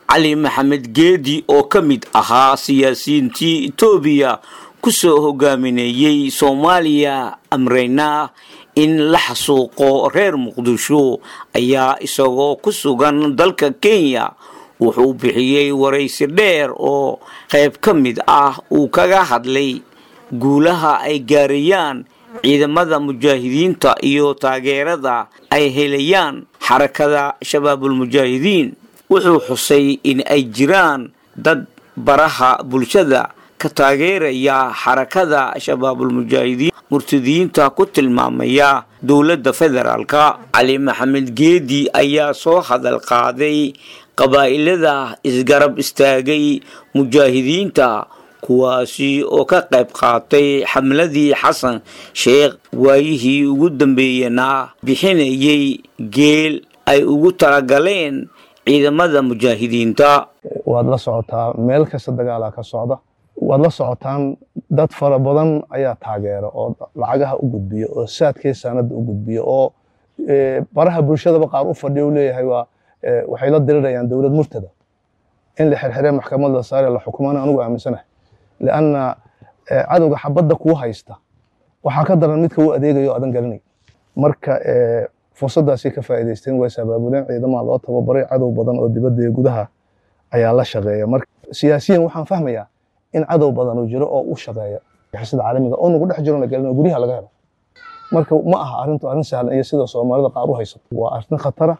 cali maxamed geedi oo ka mid ahaa siyaasiyiintii etoobiya kusoo hogaaminayey soomaaliya amreyna in la xasuuqo reer muqdisho ayaa isagoo ku sugan dalka kenya wuxuu bixiyey waraysi dheer oo qayb ka mid ah uu kaga hadlay guulaha ay gaarayaan ciidamada mujaahidiinta iyo taageerada ay helayaan xarakada shabaabulmujaahidiin wuxuu xusay in ay jiraan dad baraha bulshada ka taageeraya xarakada shabaabulmujaahidiin murtadiyiinta ku tilmaamaya dowladda federaalka cali maxamed geedi ayaa soo hadal qaaday qabaa'ilada isgarab istaagay mujaahidiinta kuwaasi oo ka qayb qaatay xamladii xasan sheekh waayihii ugu dambeeyena bixinayay geel ay ugu talagaleen ciidamada mujaahidiinta waad la socotaa meel kasta dagaalaa ka socda waad la socotaan dad fara badan ayaa taageera oo lacagaha u gudbiya oo saadkii sanada u gudbiya oo baraha bulshadaba qaar u fadhiya u leeyahay waa waxay la dirirayaan dowlad murtada in la xirxire maxkamad la saare la xukumana anigu aaminsanahay lianna cadowga xabadda kuu haysta waxaa ka daran midka u adeegayo adan garanay marka fursaddaasay ka faa'iidaysteen way sabaabuleen ciidamaha loo tababaray cadow badan oo dibadda iyo gudaha ayaa la shaqeeya marka siyaasiyan waxaan fahmayaa in cadow badan uu jiro oo u shaqeeya sida caalamiga oo nagu dhex jiro la gelin oo guryaha laga helo marka ma aha arrintu arrin sahlan iyo sida soomaalida qaar u haysato waa arrin khatara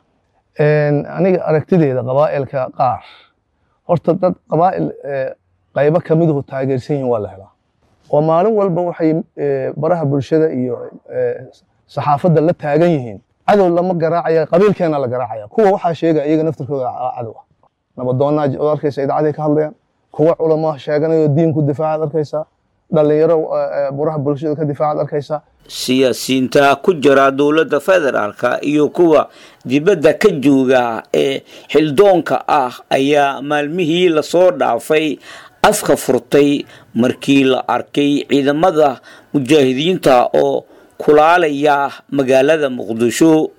aniga aragtideeda qabaa'ilka qaar horta dad qabaa'il qaybo ka miduhu taageersan yihiin waa la helaa oo maalin walba waxay baraha bulshada iyo saxaafadda la taagan yihiin cadow lama garaacaya qabiilkeena la garaacaya kuwa waxaa sheegaya iyaga naftirkooda cadow ah nabadoonnaa oo arkaysa idaacaday ka hadlayaan kuwa culamo sheeganayo diinku difaacaad arkaysaa dhalinyaro buraha bulshada ka difaacaad arkaysaa siyaasiyiinta ku jira dowladda federaalka iyo kuwa dibadda ka jooga ee xildoonka ah ayaa maalmihii lasoo dhaafay afka furtay markii la arkay ciidamada mujaahidiinta oo kulaalaya magaalada muqdisho